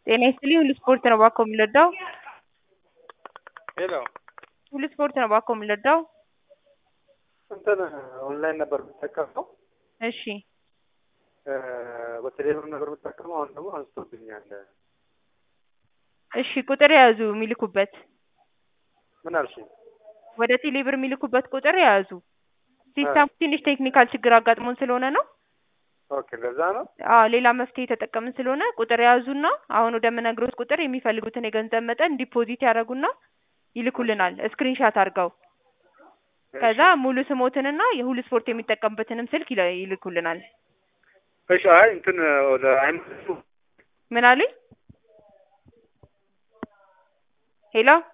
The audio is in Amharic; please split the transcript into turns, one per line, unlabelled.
ጤና ይስጥልኝ ሁሉ ስፖርት ነው እባክዎ የምንረዳው?
ሄሎ
ሁሉ ስፖርት ነው እባክዎ የምንረዳው?
እንትን ኦንላይን ነበር የምጠቀመው
እሺ
በቴሌብር ነበር የምጠቀመው አሁን ደግሞ አንስቶብኛል።
እሺ ቁጥር የያዙ የሚልኩበት
ምን አልሽኝ?
ወደ ቴሌብር የሚልኩበት ቁጥር የያዙ ሲስተሙ ትንሽ ቴክኒካል ችግር አጋጥሞን ስለሆነ ነው።
ኦኬ ለዛ ነው።
አዎ ሌላ መፍትሄ የተጠቀምን ስለሆነ ቁጥር የያዙና አሁን ወደምነግሮት ቁጥር የሚፈልጉትን የገንዘብ መጠን ዲፖዚት ያደርጉና ይልኩልናል ስክሪንሻት አድርገው። ከዛ ሙሉ ስሞትንና የሁሉ ስፖርት የሚጠቀምበትንም ስልክ ይለ- ይልኩልናል።
እሺ አይ እንትን ወደ አይመልሱ
ምን አሉኝ? ሄሎ